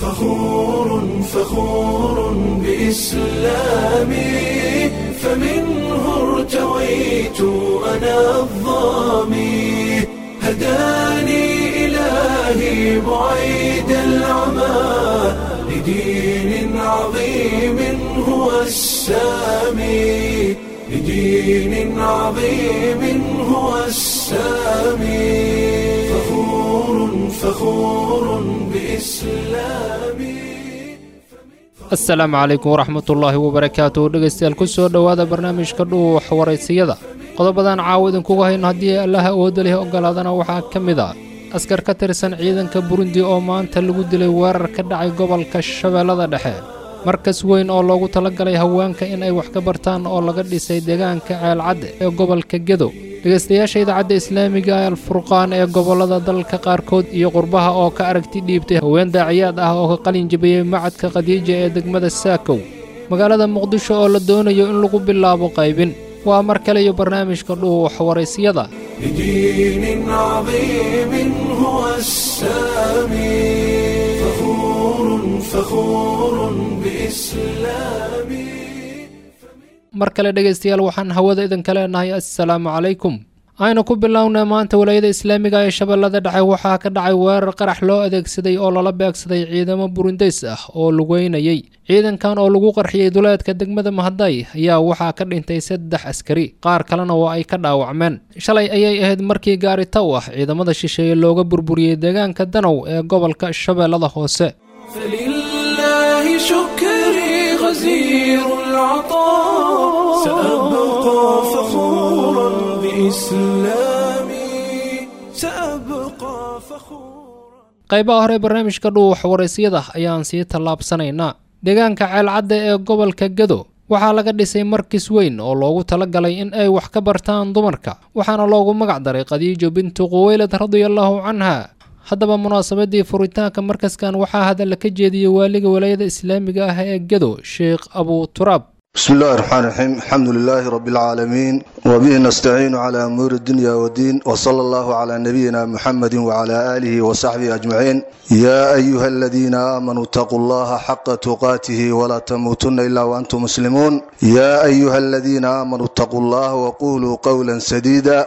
فخور فخور بإسلامي فمنه ارتويت أنا الظامي هداني إلهي بعيد العمى لدين عظيم هو السامي لدين عظيم هو السامي فخور فخور بإسلامي asalaamu calaykum waraxmatullaahi wabarakaatu dhegaystayaal ku soo dhowaada barnaamijka dhuux waraysiyada qodobadan caawa idinkugu hayno haddii allaha awoodda leh ogolaadana waxaa ka mid a askar ka tirsan ciidanka burundi oo maanta lagu dilay weerar ka dhacay gobolka shabeellada dhexe markas weyn oo loogu talagalay haweenka in ay wax ka bartaan oo laga dhisay deegaanka ceelcadde ee gobolka gedo dhegaystayaasha idaacadda islaamiga ee alfurqaan ee gobollada dalka qaarkood iyo qurbaha oo ka aragti dhiibtay haween daaciyaad ah oo ka qalin jabiyey macadka khadiija ee degmada saakow magaalada muqdisho oo la doonayo in lagu bilaabo qaybin waa mar kale iyo barnaamijka dhuux waraysyada لدين عظيم هو السامي فخور فخور بإسلامي mar kale dhegaystayaal waxaan hawada idinka leenahay assalaamu calaykum aynu ku bilownay maanta walaayada islaamiga ee shabeellada dhexe waxaa ka dhacay weerar qarax loo adeegsaday oo lala beegsaday ciidamo burundays ah oo lugeynayay ciidankan oo lagu qarxiyey duleedka degmada mahaday ayaa waxaa ka dhintay saddex askari qaar kalena oo ay ka dhaawacmeen shalay ayay ahayd markii gaari taw ah ciidamada shisheeye looga burburiyey deegaanka danow ee gobolka shabeellada hoose فلله شكري غزير العطاء سأبقى فخورا بإسلامي سأبقى فخورا qaybaha hore barnaamijka dhuux waraysyada ayaan sii tallaabsanaynaa deegaanka ceelcadda ee gobolka gedo waxaa laga dhisay markis weyn oo loogu talagalay in ay wax ka bartaan dumarka waxaana loogu magac daray khadiijo bintu quweylad radiallahu canha haddaba munaasabadii furitaanka markaskan waxaa hadalla ka jeediyey waaliga walaayada islaamiga ah ee gedo sheekh abu turaab بسم الله الرحمن الرحيم الحمد لله رب العالمين وبه نستعين على أمور الدنيا والدين وصلى الله على نبينا محمد وعلى آله وصحبه أجمعين يا أيها الذين آمنوا اتقوا الله حق تقاته ولا تموتن إلا وأنتم مسلمون يا أيها الذين آمنوا اتقوا الله وقولوا قولا سديدا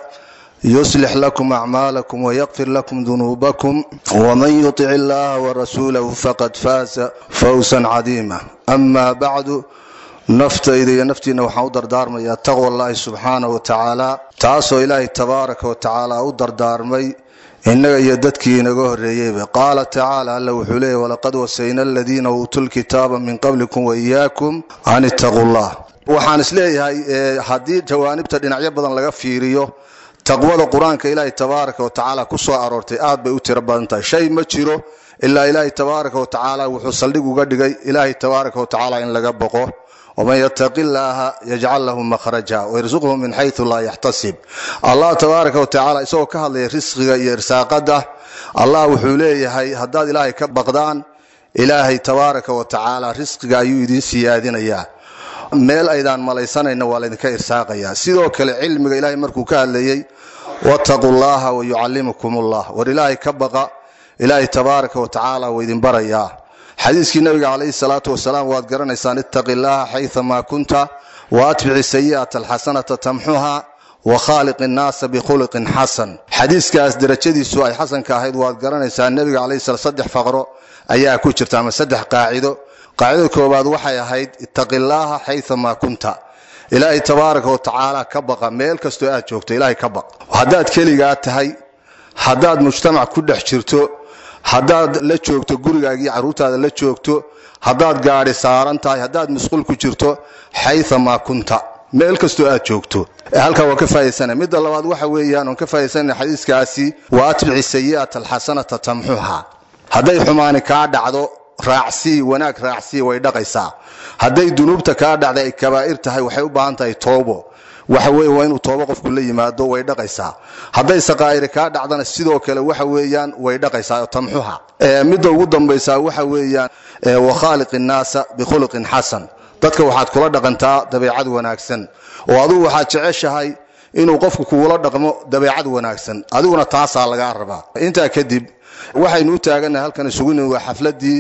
يصلح لكم أعمالكم ويغفر لكم ذنوبكم ومن يطع الله ورسوله فقد فاز فوزا عظيما أما بعد naftayda iyo naftiina waxaan u dardaarmayaa taqwa allaahi subxaana wa tacaala taasoo ilaahay tabaaraka wa tacaala u dardaarmay innaga iyo dadkii inaga horreeyeyba qaala tacaala alla wuxuu leeyahy walaqad wasayna aladiina uutuu lkitaaba min qablikum wa iyaakum an ittaquu llah waxaan isleeyahay haddii jawaanibta dhinacyo badan laga fiiriyo taqwada qur-aanka ilaahay tabaaraka wa tacaala ku soo aroortay aad bay u tiro badan tahay shay ma jiro ilaa ilaahay tabaaraka wa tacaala wuxuu saldhig uga dhigay ilaahay tabaaraka wa tacaala in laga boqo wman ytaqi llaaha yajcal lahu makhraja wyrsuqhu min xaysu laa yaxtasib allah tabaaraka watacaala isagoo ka hadlaya risqiga iyo irsaaqada allah wuxuu leeyahay haddaad ilaahay ka baqdaan ilaahay tabaaraka wa tacaala risqiga ayuu idin siyaadinayaa meel aydaan malaysanayna waa laydinka irsaaqaya sidoo kale cilmiga ilahay markuu ka hadlayey wtaquu llaha wayucallimukum llah war ilaahay ka baqa ilaahay tabaaraka wa tacaala wuu idin barayaa xadiiskii nabiga calayhi salaatu wasalaam waad garanaysaan ittaqi llaha xayثama kunta waatbici sayi'ata alxasanata tamxuha wakhaaliq innaasa bikhuluqin xasan xadiiskaas derajadiisu ay xasanka ahayd waad garanaysaa nebiga calayhi sala saddex faqro ayaa ku jirta ama saddex qaacido qaacidada koowaad waxay ahayd ittaqi llaaha xayثama kunta ilaahay tabaaraka wa tacaala ka baqa meel kastoo aad joogto ilaahay ka baq haddaad keligaa tahay haddaad mujtamac ku dhex jirto haddaad la joogto gurigaagii carruurtaada la joogto haddaad gaadhi saaran tahay haddaad musqul ku jirto xayثamaa kunta meel kastoo aad joogto halkaa waa ka faa'idaysana midda labaad waxa weeyaan oon ka faa'idaysana xadiiskaasi wa atbici sayi'ata alxasanata tamxuha hadday xumaani kaa dhacdo raacsii wanaag raacsii way dhaqaysaa hadday dunuubta kaa dhacda ay kabaa'ir tahay waxay u baahan tahay toobo waxa weye waa inuu toobo qofku la yimaado way dhaqaysaa hadday saqaa'iri kaa dhacdana sidoo kale waxa weeyaan way dhaqaysaa tamxuha midda ugu dambaysaa waxa weeyaan wakhaaliq innaasa bikhuluqin xasan dadka waxaad kula dhaqantaa dabeecad wanaagsan oo adugu waxaad jeceshahay inuu qofku kugula dhaqmo dabeecad wanaagsan adiguna taasaa lagaa rabaa intaa kadib waxaynu u taaganahay halkan isugu nimi waa xafladii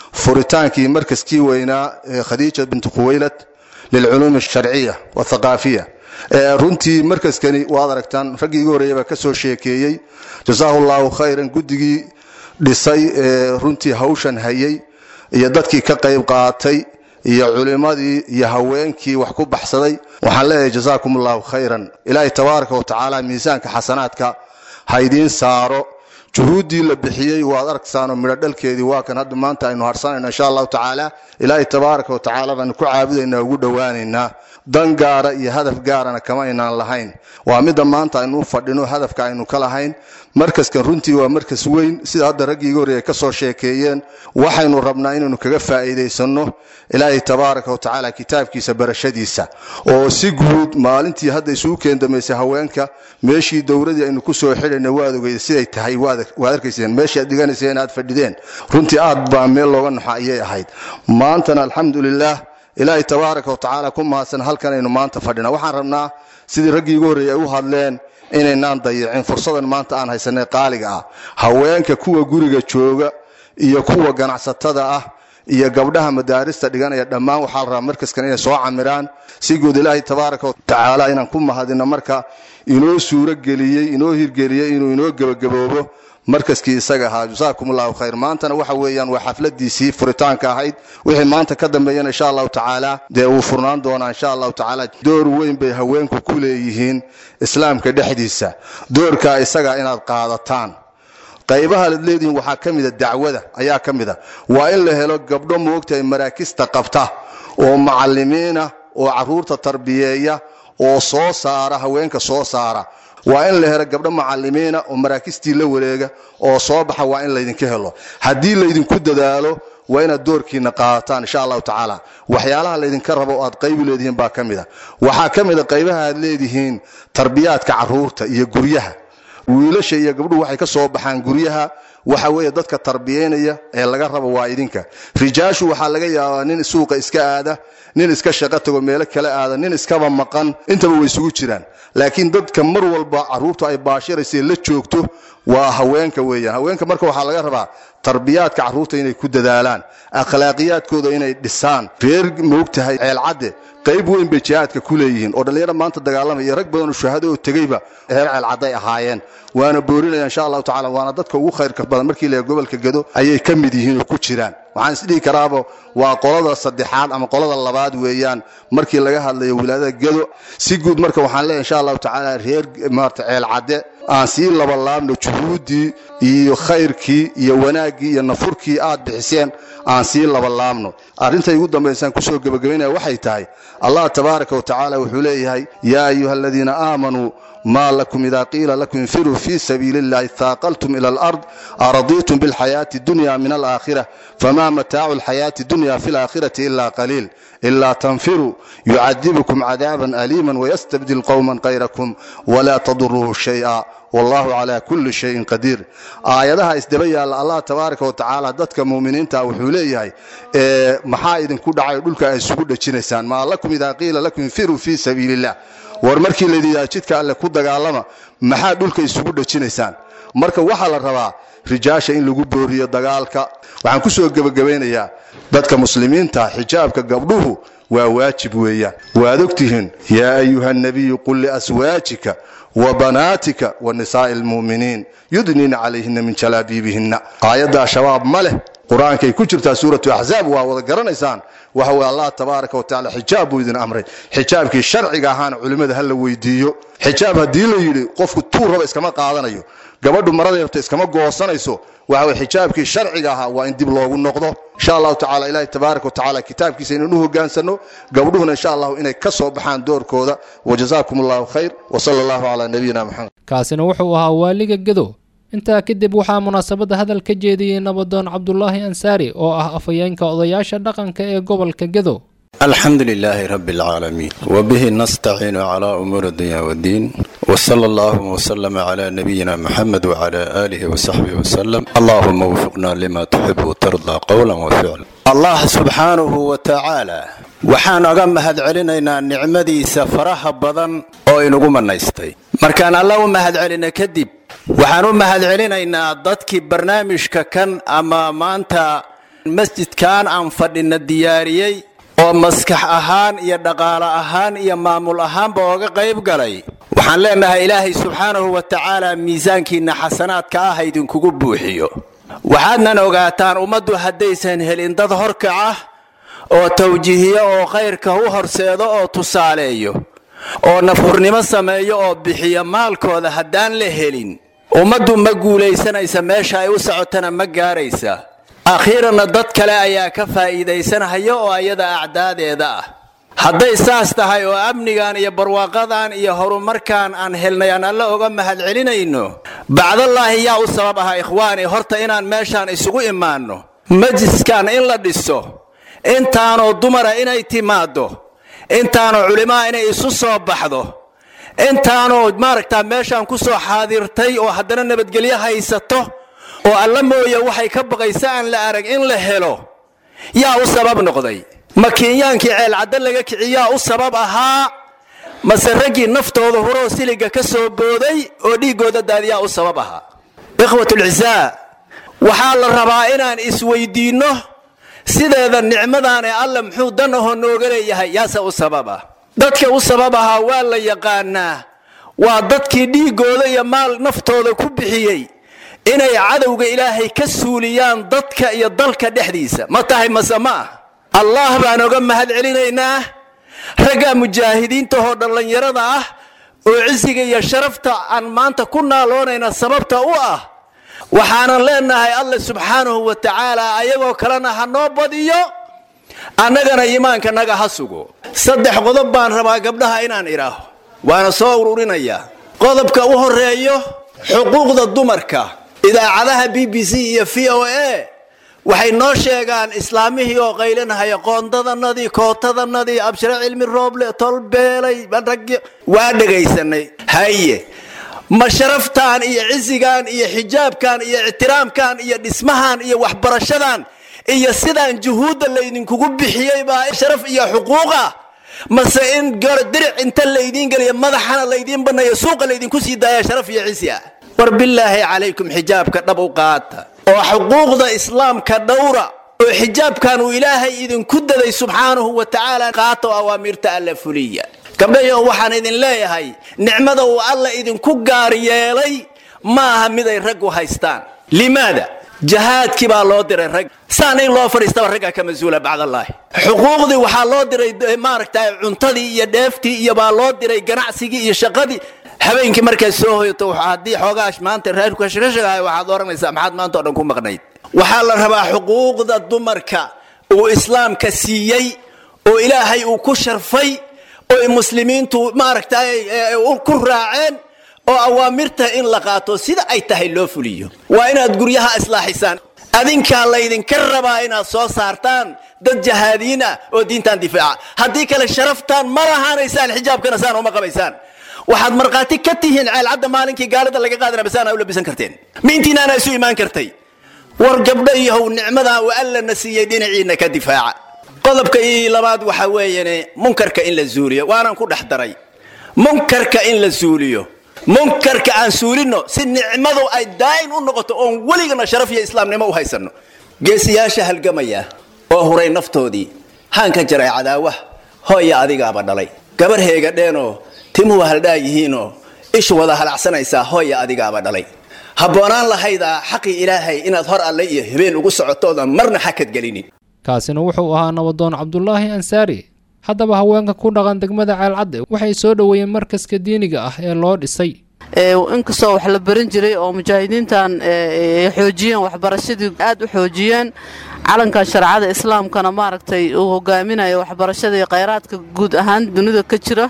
furitaankii markaskii weynaa ee khadiija bintu khuwaylad lilculuum alsharciya wathaqaafiya runtii markaskani waad aragtaan raggii igu horreeya baa ka soo sheekeeyey jasaahu llahu khayran guddigii dhisay ee runtii hawshan hayay iyo dadkii ka qayb qaatay iyo culimmadii iyo haweenkii wax ku baxsaday waxaan leeyahay jasaakum allahu khayran ilaahay tabaaraka wa tacaala miisaanka xasanaadka ha idiin saaro juhuuddii la bixiyey waad arksaanoo midho dhalkeedii waa kan hadda maanta aynu harsanayno insha allahu tacaala ilaahay tabaaraka wa tacaala baanu ku caabudaynaa ugu dhowaanaynaa dan gaara iyo hadaf gaarana kama aynaan lahayn waa midda maanta aynu u fadhino hadafka aynu ka lahayn markaskan runtii waa markas weyn sida hadda raggii iga horreeya ka soo sheekeeyeen waxaynu rabnaa inaynu kaga faa'iidaysanno ilaahay tabaaraka wa tacaala kitaabkiisa barashadiisa oo si guud maalintii hadda isugu keendamaysay haweenka meeshii dowladii aynu ku soo xidhayna waad ogeyda siday tahay waad arkayseen meeshii aad dhiganayseen aad fadhideen runtii aad baa meel looga naxo ayay ahayd maantana alxamdulilaah ilaahay tabaaraka wa tacaala ku mahadsan halkan aynu maanta fadhina waxaan rabnaa sidii raggii igu horreeyay ay u hadleen inaynaan dayicin fursadan maanta aan haysanay qaaliga ah haweenka kuwa guriga jooga iyo kuwa ganacsatada ah iyo gabdhaha madaarista dhiganaya dhammaan waxaa la rabaa markaskan inay soo camiraan si guud ilaahay tabaaraka wa tacaala inaan ku mahadino marka inoo suuro geliyey inoo hirgeliyey inuu inoo gebagaboobo markaskii isaga ahaa jasaakum allahu khayr maantana waxa weeyaan waa xafladiisii furitaanka ahayd wixii maanta ka dambeeyana insha allahu tacaala dee wuu furnaan doonaa insha allahu tacaala door weyn bay haweenku ku leeyihiin islaamka dhexdiisa doorkaa isaga inaad qaadataan qaybaha ad leedihiin waxaa ka mida dacwada ayaa ka mida waa in la helo gabdho moogtahay maraakista qabta oo macalimiina oo caruurta tarbiyeeya oo soo saara haweenka soo saara waa in la helo gabdho macalimiina oo maraakistii la wareega oo soo baxa waa in laydinka helo haddii laydinku dadaalo waa inaad doorkiina qaadataan insha allahu tacaala waxyaalaha laydinka rabo oo aad qaybu leedihiin baa ka mida waxaa ka mida qaybaha aad leedihiin tarbiyaadka caruurta iyo guryaha wiilasha iyo gabdhuhu waxay ka soo baxaan guryaha waxa weeye dadka tarbiyaynaya ee laga rabo waa idinka rijaashu waxaa laga yaabaa nin suuqa iska aada nin iska shaqo tago meelo kala aada nin iskaba maqan intaba way isugu jiraan laakiin dadka mar walba caruurtu ay baashiraysa la joogto waa haweenka weeyaan haweenka marka waxaa laga rabaa tarbiyaadka caruurta inay ku dadaalaan akhlaaqiyaadkooda inay dhisaan reer moogtahay ceelcadde qayb weyn bay jihaadka ku leeyihiin oo dhallinyaro maanta dagaalamaya iyo rag badanoo shuhado oo tegeyba reer ceelcadday ahaayeen waana boorinaya insha allahu tacala waana dadka ugu khayrka badan markii la gobolka gado ayay ka mid yihiin oo ku jiraan waxaan isdhihi karaaba waa qolada saddexaad ama qolada labaad weeyaan markii laga hadlayo wilaayada gado si guud marka waxaan leeyahay insha allahu tacaala reer maarata ceelcadde aan sii labalaabno juhuuddii iyo khayrkii iyo wanaaggii iyo nafurkii aad bixiseen aan sii labalaabno arrintay ugu dambaysaan kusoo gebagabaynaya waxay tahay allah tabaaraka wa tacaala wuxuu leeyahay yaa ayuha aladiina aamanuu ma lakum ida qiila lakum infiruu fi sabiili اllahi haaqaltum ila alard aradiitum biاlxayaati اdunya min alaakhira fama mataacu اlxayaati اdunya fi اlaakhirati ila qaliil ila tanfiruu yucadibkum cadaaban aliima wayastabdil qowma kayrakum wla taduruuhu shayئa wallahu cala kuli shayin qadiir aayadaha isdaba yaalla allah tabaaraka wa tacaala dadka muuminiinta wuxuu leeyahay maxaa idinku dhacay dhulka ay isugu dhejinaysaan maa lakum ida qiila lakum infiruu fi sabiili اllah war markii layidhahdaa jidka alle ku dagaalama maxaa dhulka isugu dhejinaysaan marka waxaa la rabaa rijaasha in lagu booriyo dagaalka waxaan ku soo gebagabaynayaa dadka muslimiinta xijaabka gabdhuhu waa waajib weeyaan waad ogtihiin yaa ayuha nabiyu qul liaswaajika wa banaatika wa nisaa'i almu'miniin yudniina calayhina min jalaabiibihinna aayaddaa shabaab ma leh qur-aankay ku jirtaa suuratu axzaab waa wada garanaysaan waxa weye allah tabaaraka wa tacala xijaab buu idin amray xijaabkii sharciga ahaana culimmada ha la weydiiyo xijaab haddii la yidhi qofku tuu raba iskama qaadanayo gabadhu maraday rabta iskama goosanayso waxa weye xijaabkii sharciga ahaa waa in dib loogu noqdo insha allahu tacala ilaahi tabaaraka wa tacala kitaabkiisa inaynu u hogaansano gabdhuhuna insha allahu inay ka soo baxaan doorkooda wajazaakum allahu khayr wasala allahu calaa nabiyina maxamed kaasina wuxuu ahaa waaliga gedo intaa kadib waxaa munaasabadda hadal ka jeediyey nabadoon cabdulaahi ansaari oo ah afhayeenka odayaasha dhaqanka ee gobolka gedo الحمد لله رب العالمين وبه نستعين على أمور الدنيا والدين وصلى الله وسلم على نبينا محمد وعلى آله وصحبه وسلم اللهم وفقنا لما تحب وترضى قولا وفعلا الله سبحانه وتعالى waxaan oga mahadcelinaynaa nicmadiisa faraha badan oo inugu manaystay markaan alla u mahadcelina kadib waxaan u mahadcelinaynaa dadkii barnaamijka kan ama maanta masjidkan aan fadhina diyaariyey oo maskax ahaan iyo dhaqaale ahaan iyo maamul ahaanba ooga qayb galay waxaan leenahay ilaahay subxaanahu wa tacaala miisaankiinna xasanaadka ah idinkugu buuxiyo waxaadnan ogaataan ummaddu haddaysan helin dad horkaca oo tawjiihiyo oo khayrka u horseedo oo tusaaleeyo oo nafhurnimo sameeyo oo bixiyo maalkooda haddaan la helin ummaddu ma guulaysanaysa meesha ay u socotana ma gaaraysa akhiiranna dad kale ayaa ka faa'iidaysanhaya oo ayada acdaadeeda ah hadday saas tahay oo amnigan iyo barwaaqadan iyo horumarkan aan helnay aan alle oga mahadcelinayno bacdallaahi yaa u sabab ahaa ikhwaani horta inaan meeshaan isugu imaanno majliskan in la dhiso intaanoo dumara inay timaaddo intaanoo culimaa inay isu soo baxdo intaanoo maaragtaa meeshaan ku soo xaadirtay oo haddana nabadgelyo haysato oo alla mooye waxay ka baqaysa aan la arag in la helo yaa u sabab noqday ma kiinyaankii ceelcadda laga kiciyaa u sabab ahaa mase raggii naftooda huroo siliga ka soo booday oo dhiiggooda daadiyaa u sabab ahaa ikhwatulcisaa waxaa la rabaa inaan isweydiinno sideeda nicmadan ee alle muxuu dan ahoo nooga leeyahay yaase u sabab ah dadka u sabab ahaa waa la yaqaanaa waa dadkii dhiiggooda iyo maal naftooda ku bixiyey inay cadowga ilaahay ka suuliyaan dadka iyo dalka dhexdiisa ma tahay mase ma ah allah baan oga mahad celinaynaa ragga mujaahidiintahoo dhallinyarada ah oo cisiga iyo sharafta aan maanta ku naaloonayna sababta u ah waxaanan leenahay alle subxaanahu wa tacaala ayagoo kalena ha noo badiyo annagana iimaanka naga ha sugo saddex qodob baan rabaa gabdhaha inaan idhaaho waana soo ururinayaa qodobka u horeeyo xuquuqda dumarka idaacadaha b b c iyo v o a waxay noo sheegaan islaamihii oo qaylinahaya qoondadanadii kootadanadii abshire cilmi rooble tolbeelay rag waa dhegaysanay haye ma sharaftan iyo cisigan iyo xijaabkan iyo ictiraamkan iyo dhismahan iyo waxbarashadan iyo sidaan juhuudda laydinkugu bixiyey baa sharaf iyo xuquuqa mase in diric inta laydiin geliya madaxana laydiin banneeyo suuqa laydinku sii daaya sharaf iyo cisi ah war bilaahi calaykum xijaabka dhab u qaata oo xuquuqda islaamka dhowra oo xijaabkan uu ilaahay idinku daday subxaanahu wa tacaala qaata oo awaamiirta alla fuliya gabdhayo waxaan idin leeyahay nicmada uu alla idinku gaar yeelay ma aha miday raggu haystaan limaada jahaadkii baa loo diray rag saana in loo fadhiistaba ragga ka mas-uula bacdallaahi xuquuqdii waxaa loo diray maaragta cuntadii iyo dheeftii iyo baa loo diray ganacsigii iyo shaqadii habeenkii markaad soo hoyato haddii xoogaash maanta reerku shirashagahay waxaad oranaysaa maxaad maanta o dhan ku maqnayd waxaa la rabaa xuquuqda dumarka uu islaamka siiyey oo ilaahay uu ku sharfay oo muslimiintu maaragtay ku raaceen oo awaamirta in la qaato sida ay tahay loo fuliyo waa inaad guryaha islaaxisaan adinkaa laydinka rabaa inaad soo saartaan dad jahaadiin ah oo diintan difaaca haddii kale sharaftaan ma lahaanaysaan xijaabkana saan uma qabaysaan waxaad markhaati ka tihiin ceelcadda maalinkii gaalida laga qaadana basaana u labisan karteen miintiinaana isu imaan kartay war gabdho iyohow nicmadaa uu allana siiyey dhinaciina ka difaaca qodobka ii labaad waxaa weeyane munkarka in la zuuliyo waanaan ku dhex daray munkarka in la suuliyo munkarka aan suulino si nicmadu ay daa'im u noqoto oon weligana sharaf iyo islaamnimo u haysanno geesiyaasha halgamaya oo huray naftoodii haan ka jaray cadaawaha hooya adigaaba dhalay gabar heegadheenoo timuhu haldhaa yihiinoo ishu wada halacsanaysaa hooya adigaaba dhalay habboonaan lahaydaa xaqii ilaahay inaad hor alle iyo habeen ugu socotoodan marna xakad gelinin kaasina wuxuu ahaa nabadoon cabdulaahi ansaari haddaba haweenka ku dhaqan degmada ceelcadde waxay soo dhoweeyeen markaska diiniga ah ee loo dhisay inkastoo wax la baran jiray oo mujaahidiintan xoojiyeen waxbarashadii aad u xoojiyeen calankan shareecada islaamkana maaragtay uu hogaaminayo waxbarashada iyo khayraadka guud ahaan dunida ka jira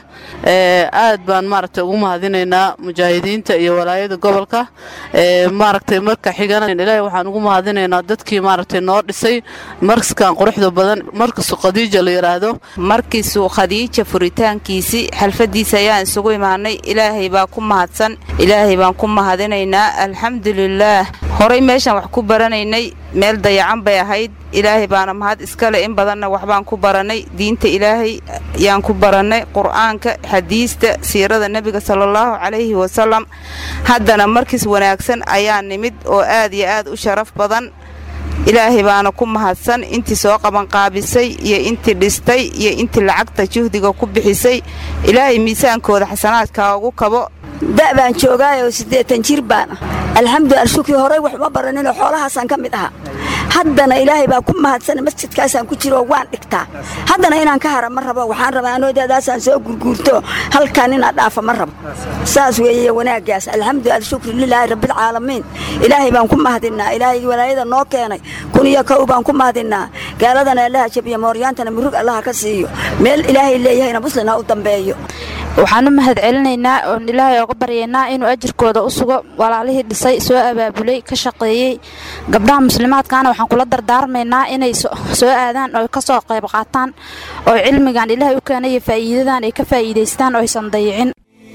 aad baan maaragtay ugu mahadinaynaa mujaahidiinta iyo walaayada gobolka maaragtay marka xigana ilaahay waxaan ugu mahadinaynaa dadkii maaragtay noo dhisay markaskan quruxda badan markasu khadiija la yidhaahdo markiisuu khadiija furitaankiisii xalfadiisa ayaan isugu imaanay ilaahay baa ku mahadsan ilaahay baan ku mahadinaynaa alxamdulilaah horay meeshaan wax ku baranaynay meel dayacan bay ahayd ilaahay baana mahad iskale in badanna waxbaan ku barannay diinta ilaahay yaan ku barannay qur'aanka xadiista siirada nebiga salaallahu calayhi wasalam haddana markiis wanaagsan ayaa nimid oo aad iyo aad u sharaf badan ilaahay baana ku mahadsan intii soo qabanqaabisay iyo intii dhistay iyo intii lacagta juhdiga ku bixisay ilaahay miisaankooda xasanaadkaa ugu kabo da' baan joogaayoo siddeetan jir baan ah alxamdulilah shukri horey wax uma baraninoo xoolahaasaan ka mid ahaa haddana ilaahay baa ku mahadsana masjidkaasaan ku jiroo waan dhigtaa haddana inaan ka hara ma rabo waxaan rabaa anoodaadaasaan soo gurguurto halkaan inaan dhaafa ma rabo saas weeye wanaaggaas alxamdulilah shukri lilaahi rabbilcaalamiin ilaahay baan ku mahadinnaa ilaahay walaayada noo keenay kun iyo kow baan ku mahadinnaa gaaladana allaha jabiya mooryaantana murug allaha ka siiyo meel ilaahay leeyahayna muslina u dambeeyo waxaan u mahad celinaynaa oon ilaahay oga baryaynaa inuu ajirkooda u sugo walaalihii dhisay soo abaabulay ka shaqeeyey gabdhaha muslimaadkaana waxaan kula dardaarmaynaa inay soo aadaan oo ka soo qayb qaataan oo cilmigan ilaahay u keenay iyo faa'iidadan ay ka faa'iidaystaan oo aysan dayicin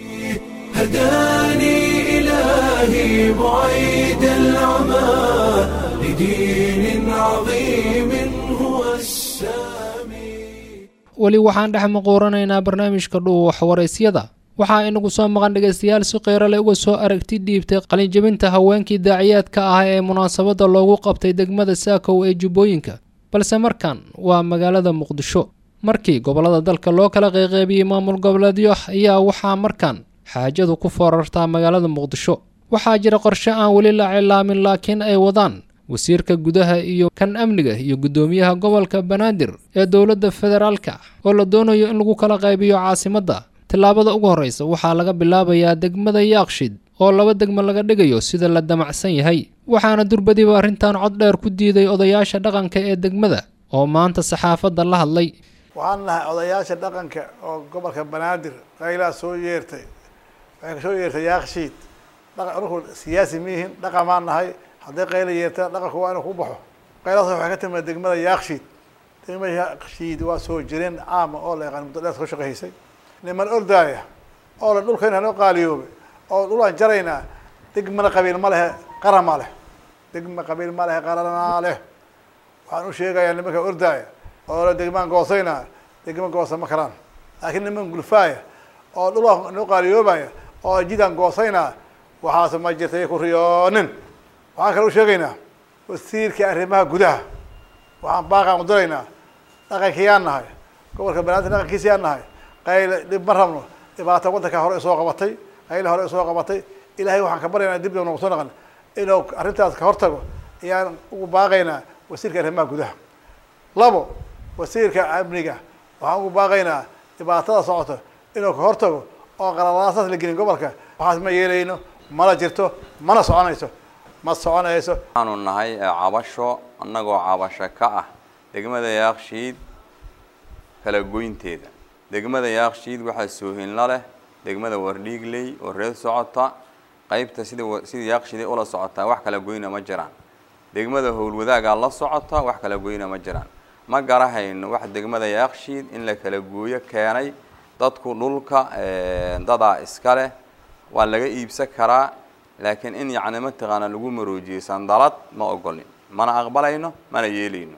هداني إلهي بعيد العمى لدين عظيم هو السامي weli waxaan dhex maquuranaynaa barnaamijka dhuuwax waraysyada waxaa inagu soo maqan dhegaystayaal si qeyrale uga soo aragti dhiibtay qalinjabinta haweenkii daaciyaadka ah ee munaasabadda loogu qabtay degmada saakow ee jubbooyinka balse markan waa magaalada muqdisho markii gobollada dalka loo kala qeyqeybiyey maamul goboleedyo ayaa waxaa markan xaajadu ku foorartaa magaalada muqdisho waxaa jira qorshe aan weli la cilaamin laakiin ay wadaan wasiirka gudaha iyo kan amniga iyo guddoomiyaha gobolka banaadir ee dowladda federaalka oo la doonayo in lagu kala qaybiyo caasimadda tillaabada ugu horreysa waxaa laga bilaabayaa degmada yaaqshid oo laba degmo laga dhigayo sida la damacsan yahay waxaana durbadiba arrintan cod dheer ku diiday odayaasha dhaqanka ee degmada oo maanta saxaafadda la hadlay waxaan nahay odayaasha dhaqanka oo gobolka banaadir qaylaa soo yeertay waxay kasoo yeertay yaaqshiid dhaqan anku siyaasi miihin dhaqan baan nahay hadday qayla yeertaan dhaqanku waa inuu ku baxo qaylaas waxay ka timid degmada yaaqshiid degmada yaaqshiid waa soo jireen caama oo la yaqaan muddo dheer ka shaqaysay niman ordaaya oo la dhulkayna noo qaaliyoobay oo dhulaan jaraynaa degmana qabiil ma lehe qaran ma leh degma qabiil ma lehe qaranaa leh waxaan u sheegayaa nimanka ordaaya oo la degmaan goosaynaa degma goosa ma karaan laakiin niman gulfaaya oo dhulaan noo qaaliyoobaya oo jidaan goosaynaa waxaas ma jirtay ku riyoonin waxaan kale u sheegaynaa wasiirka arrimaha gudaha waxaan baaqaan u diraynaa dhaqankiyaan nahay gobolka banaadir dhaqankiisayaan nahay qayla dhib ma rabno dhibaata waddanka hore isoo qabatay qayla hore isoo qabatay ilaahay waxaan ka baryaynaa dib dib noogu soo naqan inuu arrintaas ka hortago ayaan ugu baaqaynaa wasiirka arrimaha gudaha labo wasiirka amniga waxaan ugu baaqaynaa dhibaatada socota inuu ka hortago oo qalalaasaas la gelin gobolka waxaas ma yeelayno mana jirto mana soconayso ma soconayso waxaanu nahay cabasho annagoo cabasho ka ah degmada yaakshiid kala goynteeda degmada yaakshiid waxaa soohinla leh degmada wardhiigley oo reer socota qeybta sida sida yaakshiiday ula socotaa wax kala goyna ma jiraan degmada howlwadaagaa la socota wax kala goyna ma jiraan ma garahayno wax degmada yaakshiid in la kala gooyo keenay dadku dhulka dadaa iska leh waa laga iibsan karaa laakiin in yacni mataqaana lagu maroojiyey sandalad ma ogolin mana aqbalayno mana yeelayno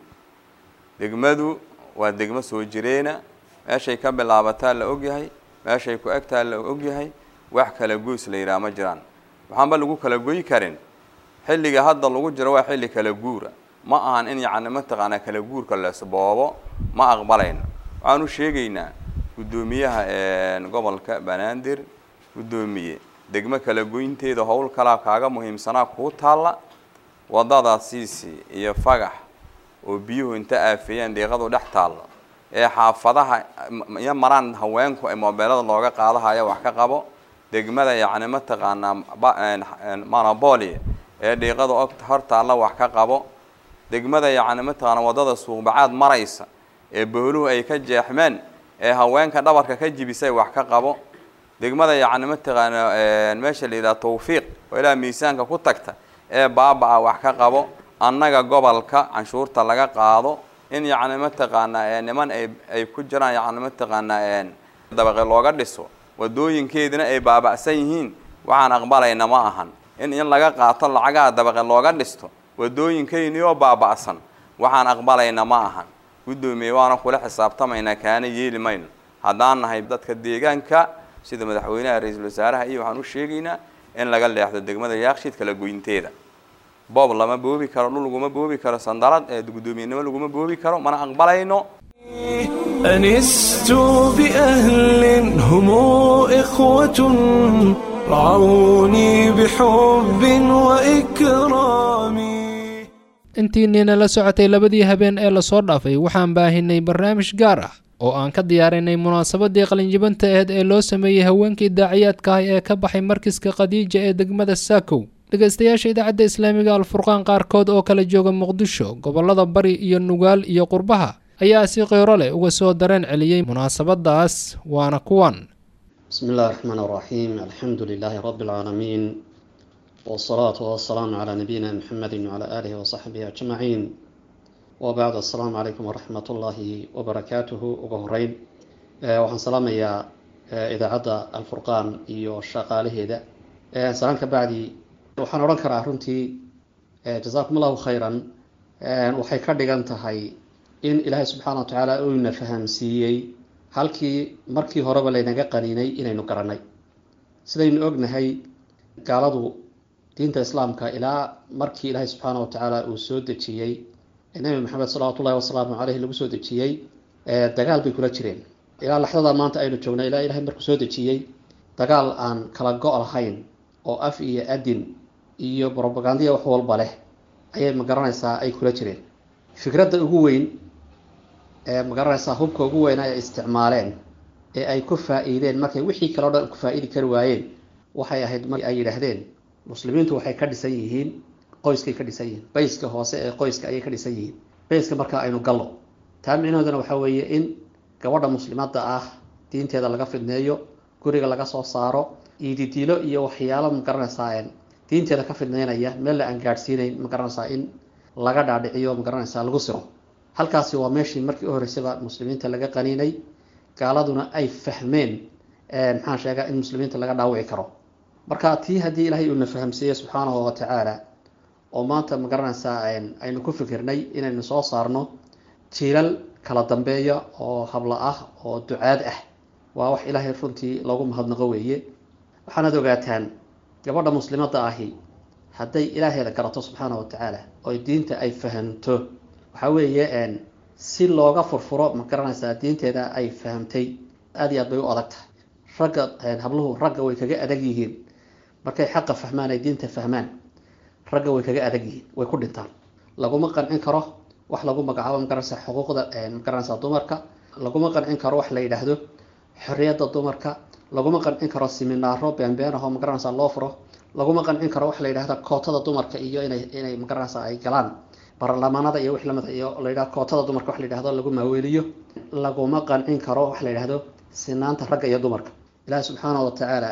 degmadu waa degmo soo jireena meeshay ka bilaabataa la ogyahay meeshay ku egtaa la ogyahay wax kala goys la yidhaha ma jiraan waxaanba lagu kala goy karin xilliga hadda lagu jiro waa xilli kala guura ma ahan in yacni mataqaana kala guurka leesboobo ma aqbalayno waxaan u sheegaynaa guddoomiyaha gobolka banaadir guddoomiye degmo kala goynteeda howl kalaa kaaga muhiimsanaa kuu taalla wadada siisi iyo fagax oo biyuhu inta aafeeyaan deeqadu dhex taalla ee xaafadaha iyo maraan haweenku ay moobeelada looga qaadahaya wax ka qabo degmada yacni mataqaanaa monobolia ee dhiiqada og hor taalla wax ka qabo degmada yacni mataqaana waddada suuqbacaad maraysa ee booluhu ay ka jeexmeen ee haweenka dhabarka ka jibisay wax ka qabo degmada yacni mataqaana meesha la yidhaha tawfiiq oo ilaa miisaanka ku tagta ee baaba-a wax ka qabo annaga gobolka canshuurta laga qaado in yacni mataqaanaa niman ay ay ku jiraan yacni mataqaanaa dabaqe looga dhiso wadooyinkeedina ay baaba'san yihiin waxaan aqbalayna ma ahan in in laga qaato lacagaha dabaqe looga dhisto wadooyinkeyni oo baaba'san waxaan aqbalayna ma ahan guddoomiye waana kula xisaabtamaynaa kaana yeeli mayno haddaan nahay dadka deegaanka sida madaxweynaha ra-iisul wasaaraha iyo waxaan u sheegaynaa in laga leexdo degmada yaakshiid kala goynteeda boob lama boobi karo dhul laguma boobi karo sandalad ee guddoomiyenimo laguma boobi karo mana aqbalayno أنست بأهل هم إخوة رعوني بحب وإكرام intiinniina la socotay labadii habeen ee lasoo dhaafay waxaan baahinay barnaamij gaar ah oo aan ka diyaarinay munaasabadii qalinjibanta aheyd ee loo sameeyey haweenkii daaciyaadka ah ee ka baxay markiska khadiija ee degmada saakow dhegaystayaasha idaacadda islaamiga alfurqaan qaarkood oo kala jooga muqdisho gobollada bari iyo nugaal iyo qurbaha ayaa si qeyro leh uga soo dareen celiyey munaasabadaas waana kuwan بسم الله الرحمن الرحيم الحمد لله رب العالمين والصلاة والسلام على نبينا محمد وعلى آله وصحبه أجمعين وبعد السلام عليكم ورحمة الله وبركاته وقهرين waxaan salaamayaa idaacadda alfurqaan iyo shaqaalaheeda salaan ka bacdi waxaan odhan karaa runtii jasaakum allahu khayran waxay ka dhigan tahay in ilaahay subxaana wa tacaala uuna fahamsiiyey halkii markii horeba laynaga qaniinay inaynu garanay sidaynu ognahay gaaladu diinta islaamka ilaa markii ilaahay subxaana wa tacaala uu soo dejiyey nabi maxamed salawatu ullahi wasalaamu caleyhi lagu soo dejiyey dagaal bay kula jireen ilaa laxdada maanta aynu joogna ilaa ilahay markuu soo dejiyey dagaal aan kala go' lahayn oo af iyo adin iyo brobagandiya wax walba leh ayay magaranaysaa ay kula jireen fikradda ugu weyn ee magaranaysaa hubka ugu weyna ay isticmaaleen ee ay ku faa-iideen markay wixii kale o dhan ku faa-iidi kari waayeen waxay ahayd mar ay yidhaahdeen muslimiintu waxay ka dhisan yihiin qoyskay ka dhisan yihiin bayska hoose ee qoyska ayay ka dhisan yihiin bayska markaa aynu gallo taa micnahoodana waxaa weeye in gabadha muslimadda ah diinteeda laga fidneeyo guriga laga soo saaro iididiilo iyo waxyaalo magaranaysaa diinteeda ka fidneynaya meel la aan gaadhsiinayn magaranaysaa in laga dhaadhiciyo magaranaysaa lagu siro halkaasi waa meeshii markii u horreysaba muslimiinta laga qaniinay gaaladuna ay fahmeen maxaan sheegaa in muslimiinta laga dhaawici karo marka tii haddii ilaahay uuna fahamsiiyey subxaanahu wa tacaala oo maanta magaranaysaa aynu ku fikirnay inaynu soo saarno jiilal kala dambeeya oo habla ah oo ducaad ah waa wax ilaahay runtii loogu mahadnaqo weeye waxaanaad ogaataan gabadha muslimadda ahi hadday ilaaheeda garato subxaana wa tacaala oo diinta ay fahamto waxaa weeye si looga furfuro ma garanaysaa diinteeda ay fahamtay aada iyo aad bay u adag tahay ragga habluhu ragga way kaga adag yihiin markay xaqa fahmaan ay diinta fahmaan ragga way kaga adag yihiin way ku dhintaan laguma qancin karo wax lagu magacaabo magaranaysaa xuquuqda magaranaysaa dumarka laguma qancin karo wax la yidhaahdo xorriyadda dumarka laguma qancin karo siminaaro beenbeen ahoo magaranaysaa loo furo laguma qancin karo wax la yidhahda kootada dumarka iyo inay inay magaranaysaa ay galaan baarlamaanada iyo wix lamid iyo la yidhahdo kootada dumarka wax la yidhahdo lagu maaweeliyo laguma qancin karo wax la yidhahdo sinaanta ragga iyo dumarka ilaahi subxaana wa tacaala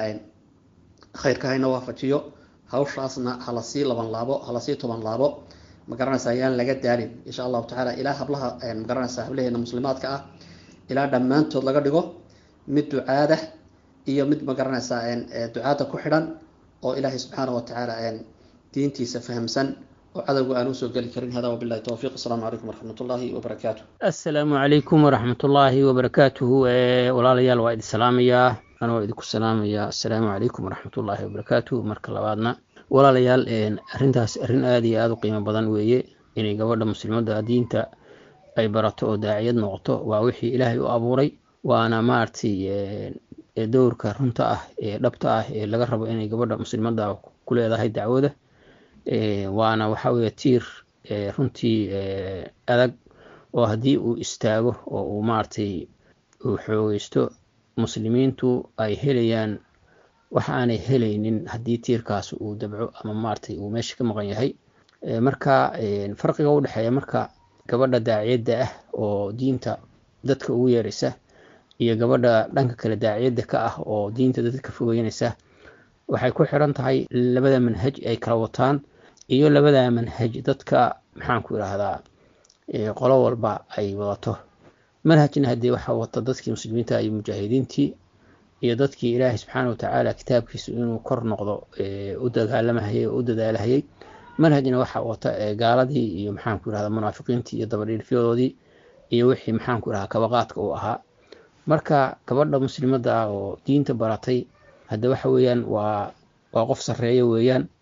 khayrka hayna waafajiyo hawshaasna hala sii laban laabo hala sii toban laabo magaranaysaa ayaan laga daalin insha allahu tacaala ilaa hablaha magaranaysaa hablaheena muslimaadka ah ilaa dhammaantood laga dhigo mid ducaada iyo mid magaranaysaa ducaada ku xidhan oo ilaahay subxaana wa tacaala diintiisa fahamsan oo cadowga aan usoo geli karin hada wabilahi towfiiq asalaamu calaykum waraxmat ullaahi wabarakaatu assalaamu calaykum waraxmatullaahi wabarakaatuhu walaalayaal waa idin salaamayaa anoo idinku salaamayaa assalaamu calaykum waraxmatullaahi wabarakaatuhu marka labaadna walaalayaal arrintaas arrin aada iyo aada u qiimo badan weeye inay gabadha muslimadda diinta ay barato oo daaciyad noqoto waa wixii ilaahay u abuuray waana maaragtay dowrka runta ah ee dhabta ah ee laga rabo inay gabadha muslimadda ku leedahay dacwada waana waxa weeye tiir runtii adag oo haddii uu istaago oo uu maaragtay uu xoogeysto muslimiintu ay helayaan wax aanay helaynin haddii tiirkaas uu dabco ama maaragtay uu meesha ka maqan yahay marka farqiga u dhexeeya marka gabadha daaciyadda ah oo diinta dadka ugu yeeraysa iyo gabadha dhanka kale daaciyadda ka ah oo diinta dadka ka fogeynaysa waxay ku xiran tahay labada manhaj ay kala wataan iyo labada manhaj dadka maxaanku idhaahdaa qolo walba ay wadato manhajna haddii waxaa wata dadkii muslimiinta iyo mujaahidiintii iyo dadkii ilaahay subxaana watacaala kitaabkiisu inuu kor noqdo u dagaalamahayay oo u dadaalahayay manhajna waxaa wata gaaladii iyo maxaanku idhahda munaafiqiintii iyo dabadhiilfyadoodii iyo wixii maxaanku idhahda kabaqaadka uu ahaa marka gabadha muslimadda ah oo diinta baratay hadda waxa weeyaan waa waa qof sarreeya weeyaan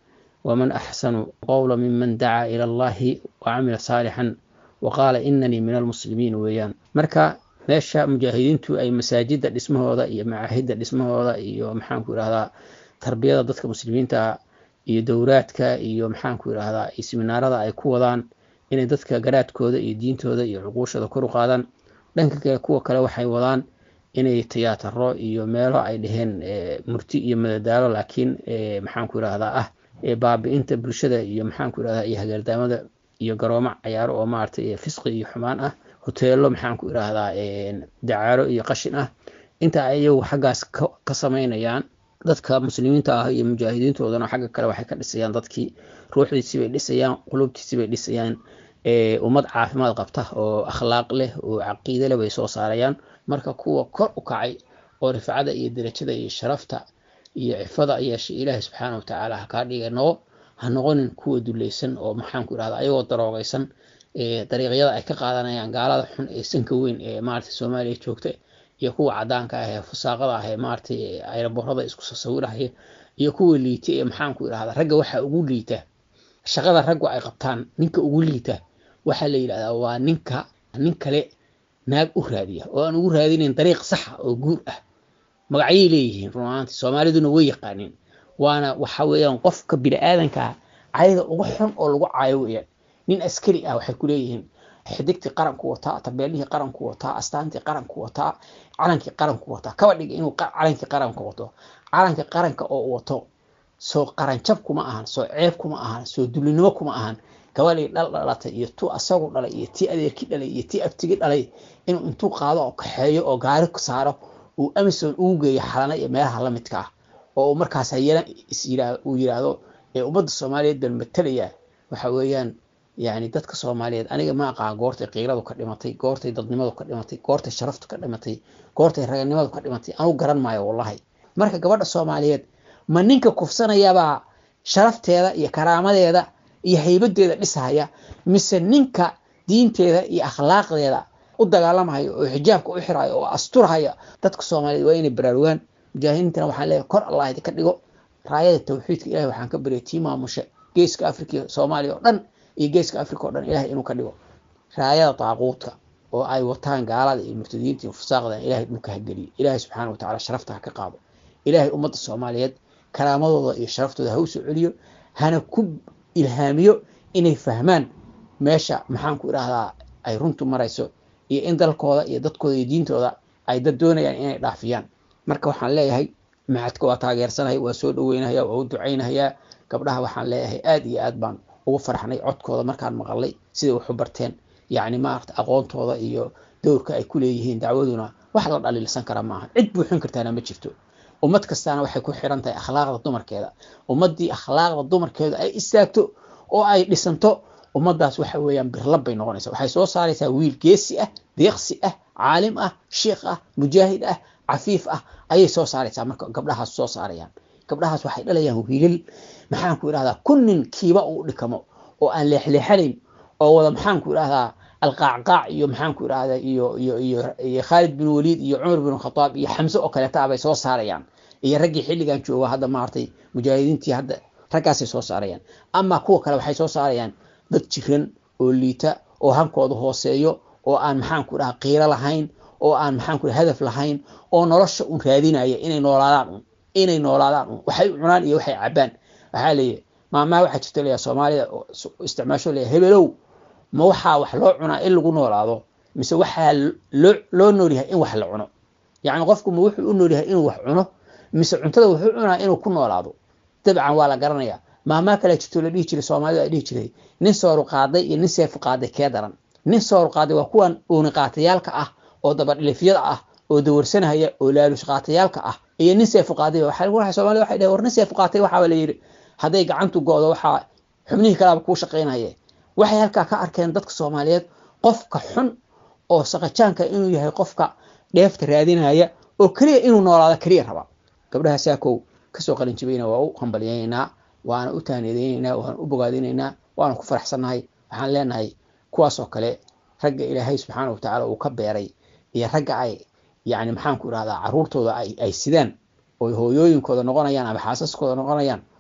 waman axsanu qowla miman dacaa ila allahi wacamila saalixan waqaala inanii min almuslimiin weeyaan marka meesha mujaahidiintu ay masaajida dhismahooda iyo macaahidda dhismahooda iyo maxaanku idhahdaa tarbiyada dadka muslimiinta iyo dowraadka iyo maxaanku idhahdaa iyo siminaarada ay ku wadaan inay dadka garaadkooda iyo diintooda iyo cuquushooda kor u qaadaan dhanka kale kuwa kale waxay wadaan inay tiyaataro iyo meelo ay dheheen murti iyo madadaalo laakiin maxaanku idhahdaa ah baabi-inta bulshada iyo maxaanku idhahdaa iyo hagaardaamada iyo garoomo cayaaro oo maaragtay fisqi iyo xumaan ah hoteelo maxaanku idhaahdaa dacaaro iyo qashin ah inta ay iyagu xaggaas ka samaynayaan dadka muslimiinta ah iyo mujaahidiintoodana xagga kale waxay ka dhisayaan dadkii ruuxdiisii bay dhisayaan qulubtiisii bay dhisayaan ummad caafimaad qabta oo akhlaaq leh oo caqiide leh bay soo saarayaan marka kuwa kor u kacay oo rifcada iyo derajada iyo sharafta iyo cifada yeeshay ilaahay subxaana watacaala ha kaa dhiga noqo ha noqonin kuwa dulaysan oo maxaanku idhahda ayagoo daroogaysan dariiqyada ay ka qaadanayaan gaalada xun ee sanka weyn ee maarata soomaaliya joogta iyo kuwa cadaanka ah ee fusaaqada ah ee maaragtay ayraborada isku sawirahaya iyo kuwa liita ee maxaanku idhahda ragga waxaa ugu liita shaqada raggu ay qabtaan ninka ugu liita waxaa la yidhahdaa waa ninka nin kale naag u raadiya oo aan ugu raadinayn dariiq saxa oo guur ah magacyay leeyihiin runaanti soomaaliduna way yaqaaniin waana waxa weeyaan qofka bini-aadanka cayda ugu xun oo lagu caayo weeyaan nin askari ah waxay ku leeyihiin xidigtii qaranku wataa tabeelihii qaranku wataa astaantii qaranku wataa calankii qaranku wataa kaba dhiga inuu calankii qaranka wato calanka qaranka oo wato soo qaranjab kuma ahan soo ceeb kuma ahan soo dulinimo kuma ahan gabadhii dhal dhalatay iyo tu asagu dhalay iyo tii adeerkii dhalay iyo tii abtigi dhalay inuu intuu qaado oo kaxeeyo oo gaari saaro uu amison ugu geeyo xalana iyo meelaha la midka ah oo uu markaas hayana uu yidhaahdo ee ummadda soomaaliyeed baan matalaya waxa weeyaan yani dadka soomaaliyeed aniga ma aqaan goortay qiiradu ka dhimatay goortay dadnimadu ka dhimatay goortay sharaftu ka dhimatay goortay raganimadu ka dhimatay anu garan maayo wallahi marka gabadha soomaaliyeed ma ninka kufsanayabaa sharafteeda iyo karaamadeeda iyo haybadeeda dhisahaya mise ninka diinteeda iyo akhlaaqdeeda u dagaalamaya oo xijaabka u xiraya oo asturhaya dadka soomaaliyeed waa inay baraarugaan mujaahidiintana waxaan leeyahay kor allah idinka dhigo raayada tawxiidka ilahay waxaan ka baryay tii maamusha geeska afrika iyo soomaaliya oo dhan iyo geeska africa oo dhan ilahay inuu ka dhigo raayada daaquudka oo ay wataan gaalada iyo murtadiinta iyo fusaaqdan ilahay dhulka ha geliyo ilahay subxaana watacaala sharafta ha ka qaado ilahay ummadda soomaaliyeed karaamadooda iyo sharaftooda ha u soo celiyo hana ku ilhaamiyo inay fahmaan meesha maxaanku idhaahdaa ay runtu marayso iyo in dalkooda iyo dadkooda iyo diintooda ay dad doonayaan inay dhaafiyaan marka waxaan leeyahay maxadka waa taageersanahay waa soo dhaweynahaya waa u ducaynahayaa gabdhaha waxaan leeyahay aad iyo aad baan ugu farxnay codkooda markaan maqalay siday waxu barteen yacni maarata aqoontooda iyo dowrka ay ku leeyihiin dacwaduna wax la dhaliilsan kara maaha cid buuxin kartaana ma jirto ummad kastaana waxay ku xiran tahay akhlaaqda dumarkeeda ummaddii akhlaaqda dumarkeeda ay istaagto oo ay dhisanto ummaddaas waxa weeyaan birlab bay noqonaysa waxay soo saaraysaa wiil geesi ah deeqsi ah caalim ah sheikh ah mujaahid ah cafiif ah ayay soo saaraysaa marka gabdhahaas soo saarayaan gabdhahaas waxay dhalayaan wiilal maxaanku idhahdaa kun nin kiiba uu dhikamo oo aan leexleexanayn oo wada maxaanku idhahdaa alqaacqaac iyo maxaanku idhahdaa iyo iyo iyo iyo khaalid bin waliid iyo cumar bin khataab iyo xamse oo kaleeta bay soo saarayaan iyo raggii xilligan jooga hadda maaragtay mujaahidiintii hadda raggaasay soo saarayaan ama kuwa kale waxay soo saarayaan dad jiran oo liita oo hankooda hooseeyo oo aan maxaanku dhaha qiiro lahayn oo aan maxaanku dhaha hadaf lahayn oo nolosha un raadinaya inay noolaadaan un inay noolaadaan un waxay cunaan iyo waxay cabaan waxaa leeyahy maamaha waxaa jirta leeyahay soomaalida isticmaasho leeyahay hebelow ma waxaa wax loo cunaa in lagu noolaado mise waxaa loo loo noolyahay in wax la cuno yacni qofku ma wuxuu u noolyahay inuu wax cuno mise cuntada wuxuu cunaa inuu ku noolaado dabcan waa la garanayaa maamaa kale jirto la dhihi jiray soomaalida ay dhihi jiray nin sooru qaaday iyo nin seefu qaaday kee daran nin sooru qaaday waa kuwan uuni qaatayaalka ah oo dabadhilifyada ah oo dawarsanaya oo laalush qaatayaalka ah iyo nin seefu qaaday waxaa soomaalida waxay dhaheen war nin seefu qaatay waxaaba la yidhi hadday gacantu go'do waxaa xubnihii kalaaba kuu shaqaynaye waxay halkaa ka arkeen dadka soomaaliyeed qofka xun oo saqajaanka inuu yahay qofka dheefta raadinaya oo keliya inuu noolaado keliya raba gabdhaha saakow kasoo qalinjibayna waa u hambalyaynaynaa waana u taaniyadaynaynaa waana u bogaadinaynaa waana ku faraxsannahay waxaan leenahay kuwaasoo kale ragga ilaahay subxaana watacaala uu ka beeray iyo ragga ay yani maxaanku idhahdaa caruurtooda ay sidaan oy hooyooyinkooda noqonayaan ama xaasaskooda noqonayaan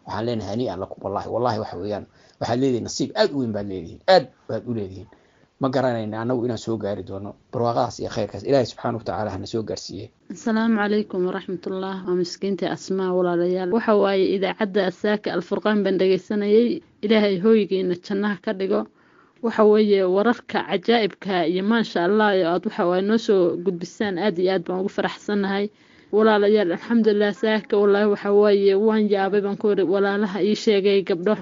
waxaan leenahay hanii'an lakum wallahi wallahi waxa weeyaan waxaad leedihiin nasiib aad u weyn baad leedihiin aad baad u leedihiin ma garanayna annagu inaan soo gaari doono barwaaqadaas iyo khayrkaas ilaahay subxaana watacaala hana soo gaarsiiye asalaamu calaykum waraxmatullah waa miskiinta asmaa walaalayaal waxa waaye idaacadda asaaka alfurqaan baan dhegaysanayay ilaahay hooygiina jannaha ka dhigo waxa weeye wararka cajaa'ibka iyo maasha allah oo aad waxa waaye noo soo gudbisaan aad iyo aad baan ugu faraxsannahay walaalayaal alxamdulilah saaka wallaahi waxa waaye waan yaabay baan ku iri walaalaha ii sheegay gabdho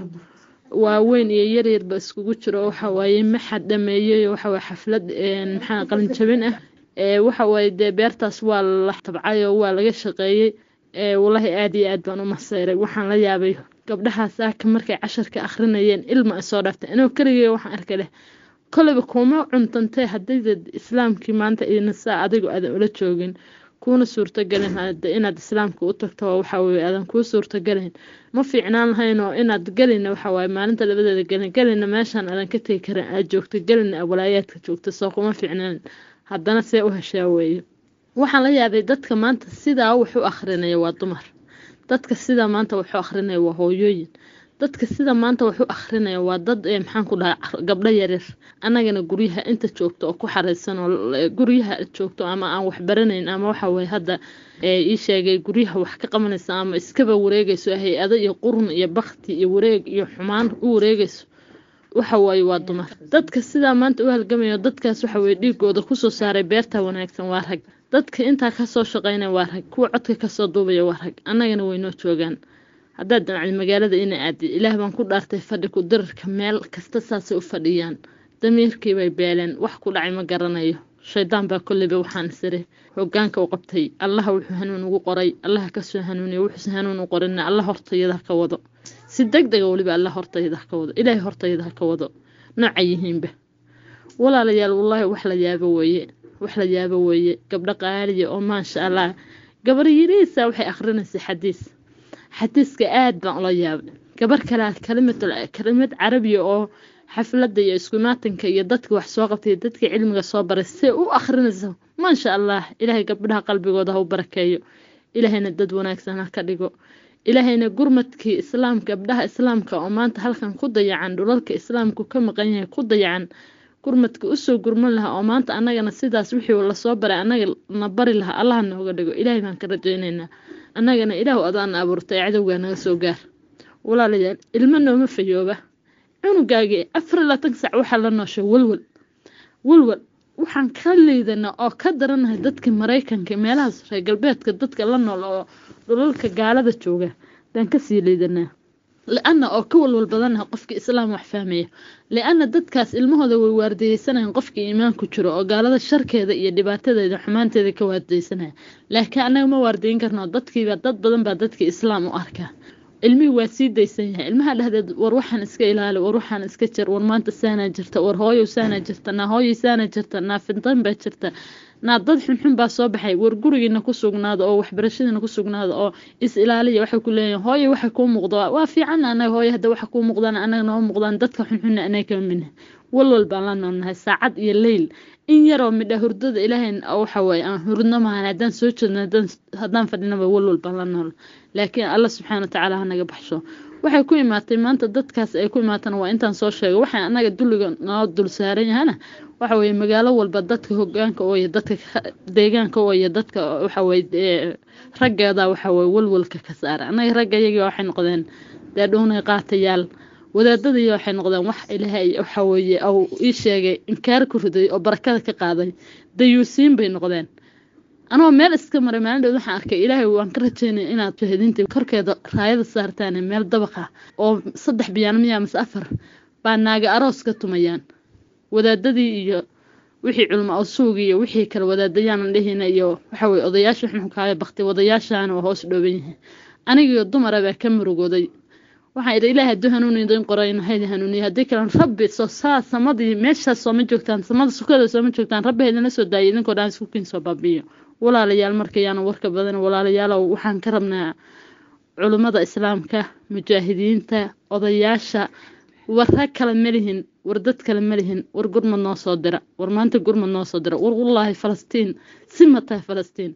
waaweyn iyo yaryarba iskugu jiro waxa waaye maxad dhameeyey waxa waaye xaflad maxaa qalin jabin ah waxa waaye dee beertaas waa la tabcay oo waa laga shaqeeyey wallaahi aad iyo aad baan u maseyray waxaan la yaabay gabdhaha saaka markay casharka akhrinayeen ilma ay soo dhaftay anoo keligay waxaan arkay leh koleyba kuma cuntantee haddaydad islaamkii maanta idina saa adigu aadan ula joogin kuuna suurtagelin inaad islaamka u tagto waxa weye aadan kuu suurtagelin ma fiicnaan lahayn oo inaad gelina waxa waaye maalinta labadeeda gelin gelina meeshaan aadan ka tegi karin aad joogto gelina walaayaadka joogto soo kuma fiicnaan haddana see u heshaa weeye waxaan la yaabay dadka maanta sidaa wax u akhrinaya waa dumar dadka sidaa maanta wax u akhrinaya waa hooyooyin dadka sida maanta wax u akhrinaya waa dad maxaan ku dhahay gabdho yaryar annagana guryaha inta joogto oo ku xareysan oo guryaha joogto ama aan wax baranayn ama waxa weye hadda ii sheegay guryaha wax ka qabanaysa ama iskaba wareegayso hay-ado iyo qurun iyo bakti iyo wareeg iyo xumaan u wareegayso waxa waaye waa dumar dadka sidaa maanta u halgamayo dadkaas waxa weye dhiigooda kusoo saaray beerta wanaagsan waa rag dadka intaa kasoo shaqeynaya waa rag kuwa codka kasoo duubaya waa rag annagana waynoo joogaan haddaad damacdi magaalada ina aadi ilaah baan ku dhaartay fadhi ku dirarka meel kasta saasay u fadhiyaan damiirkii bay beeleen wax ku dhacay ma garanayo shaydaan baa kolleyba waxaan isiri hogaanka u qabtay allaha wuxuu hanuun ugu qoray allaha kasoo hanuuniya wuxuuse hanuun u qorina alla hortayada ha ka wado si deg dega weliba alla hortayada ha ka wado ilaahay hortayada ha ka wado nooca yihiinba walaalayaal wallaahi wax la yaabo weeye wax la yaabo weeye gabdho qaaliya oo maasha allah gabar yiriisa waxay akrinaysay xadiis xadiiska aad baan ula yaabay gabar kale kalimad kalimad carabiya oo xafladda iyo iskumaatanka iyo dadka wax soo qabtay dadka cilmiga soo baray see u akhrinaysa maasha allah ilaahay gabdhaha qalbigooda ha u barakeeyo ilaahayna dad wanaagsan ha ka dhigo ilaahayna gurmadkii islaamka gabdhaha islaamka oo maanta halkan ku dayacan dhulalka islaamku ka maqan yahay ku dayacan gurmadka usoo gurman lahaa oo maanta annagana sidaas wixii lasoo baray annaga na bari lahaa allaha nooga dhigo ilaahay baan ka rajaynaynaa annagana ilaahu adaana abuurtay cadowgaa naga soo gaar walaalayaal ilmo nooma fayooba cunugaagii afar labaatan sac waxaa la nooshay walwal walwal waxaan ka liidanaa oo ka daranahay dadka maraykanka meelahaas reer galbeedka dadka la nool oo dhulalka gaalada jooga baan kasii liidanaa li-ana oo ka walwal badanaha qofkii islaam wax fahmaya li-ana dadkaas ilmahooda way waardiyeysanayan qofkii iimaan ku jiro oo gaalada sharkeeda iyo dhibaatadeeda xumaanteeda ka waardiyeysanaya laakiin annaga ma waardiyin karno dadkiiba dad badan baa dadkii islaam u arkaa ilmihii waa sii daysan yahay ilmaha dhehdeed war waxaan iska ilaali war waxaan iska jir war maanta saanaa jirta war hooyow saanaa jirta naa hooyoy saanaa jirta naa fintan baa jirta naa dad xunxun baa soo baxay war gurigiina ku sugnaada oo waxbarashadiina ku sugnaada oo is ilaaliya waxay ku leeyihin hooyo waxay kuu muuqda waa fiican anaga hooyo hadda waxa kuu muuqdaan anaga noo muuqdaan dadka xunxunna anaga kama midna walwal baan la noolnahay saacad iyo leyl in yaroo midha hurdada ilaahay waxa waaye aan hurdno maahan haddaan soo jeedno haddaan fadhinaba walwal baan la nool laakiin alla subxaana watacaala ha naga baxsho waxay ku imaatay maanta dadkaas ay ku imaatana waa intaan soo sheegay waxay annaga dulliga noo dul saaran yahana waxa weeye magaalo walba dadka hogaanka oo iyo dadka deegaanka oo iyo dadka waxa weye raggeeda waxa weye walwalka ka saara annaga ragga iyagii waxay noqdeen dee dhuunay qaatayaal wadaadadii waxay noqdeen wax ilaahay waxa weeye ou ii sheegay inkaar ku riday oo barakada ka qaaday dayuusiin bay noqdeen anoo meel iska maray maalin dheed waxaan arkay ilaahay waan ka rajeynaya inaad shahidiintii korkeeda raayada saartaan meel dabaqa oo saddex biyaan miya mase afar baa naaga aroos ka tumayaan wadaadadii iyo wixii culmo osuugi iyo wixii kale wadaadayaan dhihina iyo waxa weye odayaasha xunxunkaayo bakti wadayaashaana waa hoos dhooban yihiin anigiyo dumara baa ka murugooday waxaan idhi ilaahay hadduu hanuuni idin qorayno haydi hanuuniya haddii kalen rabbi soo saa samadii meeshaas sooma joogtaan samada sukada sooma joogtaan rabbi haydinla soo daayay idinkoo dhan isku kiin soo baabiyo walaalayaal markayaana warka badan walaalayaalow waxaan ka rabnaa culummada islaamka mujaahidiinta odayaasha war rag kale malihin war dad kale malihin war gurmad noo soo dira war maanta gurmad noo soo dira war wallaahi falastiin si ma tahay falastiin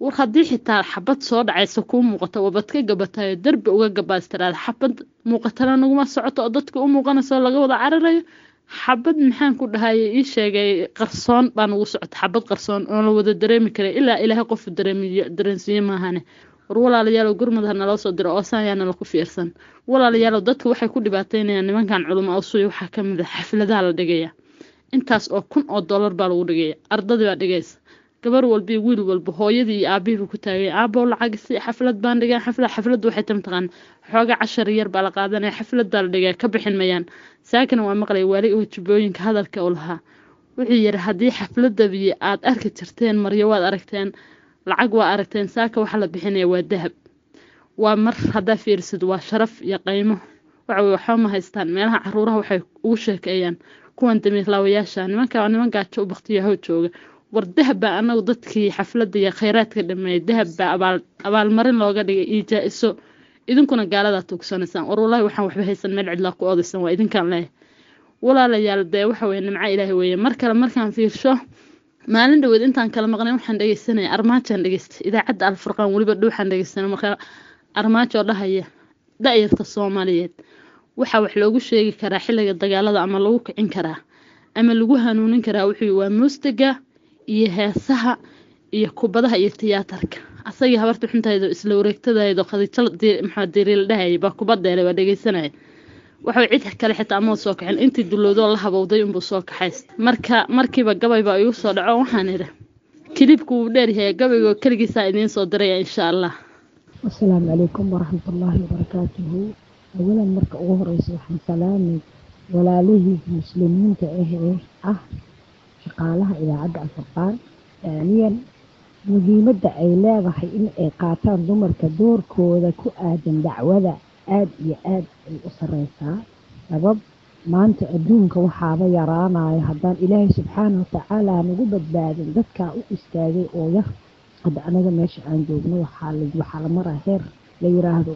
war haddii xitaa xabad soo dhacaysa kuu muuqato wabad ka gabatayo derbi uga gabaastiraada xabad muuqatana naguma socoto oo dadka u muuqanayso laga wada cararayo xabad maxaan ku dhahaye ii sheegay qarsoon baa nagu socota xabad qarsoon oo la wada dareemi karay ilaa ilaahay qofu dareemiyo dareensiiye maahane war walaalayaalow gurmud ha naloo soo diro oosaan yaa nala ku fiirsan walaalayaalow dadka waxay ku dhibaataynayaan nimankan culimo awsuya waxaa ka mid a xafladaha la dhigaya intaas oo kun oo dollar baa lagu dhigaya ardadii baa dhigaysa gabar walba iyo wiil walba hooyadii iyo aabihiiba ku taagay aabow lacag si xaflad baan dhigaa xaflad xafladdu waxay tam taqaan xooga cashar yar baa la qaadanaya xaflad baa la dhigaa ka bixin mayaan saakina waa maqlay waali oo jubooyinka hadalka u lahaa wuxuu yidhi haddii xafladdabii aad arki jirteen maryo waad aragteen lacag waa aragteen saaka waxa la bixinaya waa dahab waa mar haddaa fiirisid waa sharaf iyo qaymo waxa weye waxba ma haystaan meelaha caruuraha waxay ugu sheekeeyaan kuwan damiirlaawayaasha nimanka waa niman gaajo u baktiyahow jooga war dahab baa anagu dadkii xafladda iyo khayraadka dhameeyay dahab baa abaal abaalmarin looga dhigay iyo jaa-iso idinkuna gaaladaa tugsanaysaan war wallaahi waxaan waxba haysan meel cidlaa ku odaysan waa idinkaan leeyahay walaalayaal dee waxa weye nimco ilaahi weeye mar kale markaan fiirsho maalin dhaweed intaan kala maqnay waxaan dhegeysanaya armaajaan dhegeystay idaacadda alfurqaan weliba dhuuxaan dhegeysanay marka armaajoo dhahaya da-yarta soomaaliyeed waxaa wax loogu sheegi karaa xilliga dagaalada ama lagu kicin karaa ama lagu hanuunin karaa wuxuu waa muusiga iyo heesaha iyo kubadaha iyo tiyaatarka asagii habarta xuntaydo isla wareegtadaydo khadiijo maxaa diriil dhahayay baa kubadeelay waa dhegeysanaya waxay cid kale xitaa amood soo kacin intii dulowdoo la habowday unbuu soo kaxayst marka markiiba gabay baa igu soo dhaco waxaan idhi kilibku wuu dheeryahay gabaygoo keligiisaa idiin soo diraya insha allah asalaamu calaykum waraxmatullaahi wabarakaatuhu awalan marka ugu horeysa waxaan salaamay walaalihii muslimiinta ah ee ah shaqaalaha idaacadda alfurqaan daaniyan muhiimadda ay leedahay in ay qaataan dumarka doorkooda ku aadan dacwada aada iyo aada ay u sareysaa sabab maanta adduunka waxaaba yaraanayo haddaan ilaahay subxaana watacaala nagu badbaadin dadkaa u istaagay oo yar hadda anaga meesha aan joogno waxaa la maraa heer la yiraahdo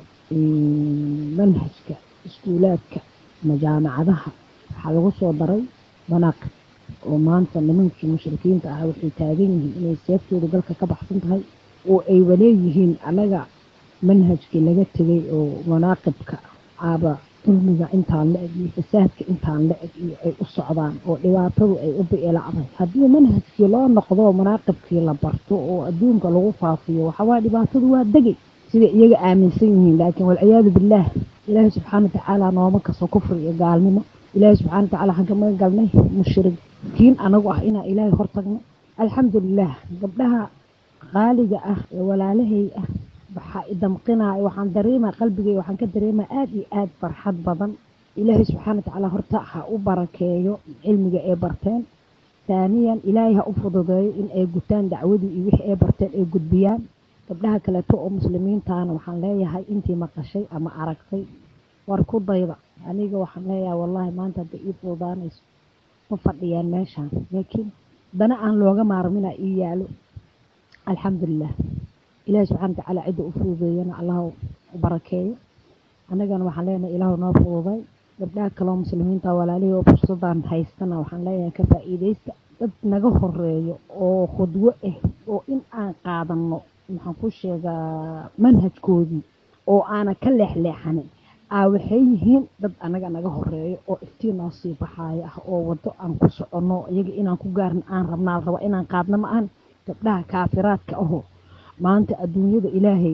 manhajka iskuulaadka ama jaamacadaha waxaa lagu soo daray banaaqib oo maanta nimankii mushrikiinta ah waxay taagan yihiin inay seeftooda galka ka baxsan tahay oo ay waleeyihiin anaga manhajkii laga tegay oo manaaqibka aaba dulmiga intaan la eg iyo fasaadka intaan la eg iyo ay u socdaan oo dhibaatadu ay u bi'ilacday haddii manhajkii loo noqdo manaaqibkii la barto oo adduunka lagu faafiyo waxawaa dhibaatadu waa degay sida iyaga aaminsan yihiin laakiin walciyaadu billaah ilaahay subxaana watacaala nooma kaso kufri iyo gaalnimo ilaahay subxana watacala waxaan ka magan galnay mushrikiin anagu ah inaan ilaahay hortagno alxamdulilah gabdhaha qaaliga ah ee walaalahay ah waxaa idamqinaya waxaan dareemaa qalbigay waxaan ka dareemaa aada iyo aada farxad badan ilaahay subxaana watacaala horta ha u barakeeyo cilmiga ay barteen taaniyan ilaahay ha u fududeeyo in ay gutaan dacwadii iyo wixii ay barteen ay gudbiyaan gabdhaha kaleeto oo muslimiintaana waxaan leeyahay intii maqashay ama aragtay war ku dayda aniga waxaan leeyahay wallaahi maanta hadda ii fududaanayso ma fadhiyaan meeshaan laakiin dana aan looga maarmina ii yaalo alxamdulilah ilaahi subxana watacaala cidda u fududeeyana allah u barakeeyo annagana waxaan leenahay ilaahu noo fududay gabdhaha kaloo muslimiinta walaalihii oo fursadan haystana waxaan leeyahay ka faa'iidaysta dad naga horeeyo oo khudwo ah oo in aan qaadano waxaan ku sheegaa manhajkoodii oo aana ka leexleexanin aa waxay yihiin dad anaga naga horeeyo oo iftiin noo sii baxaayo ah oo waddo aan ku soconno iyaga inaan ku gaarna aan rabnaa raba inaan qaadna ma ahan gabdhaha kaafiraadka ahoo maanta adduunyada ilaahay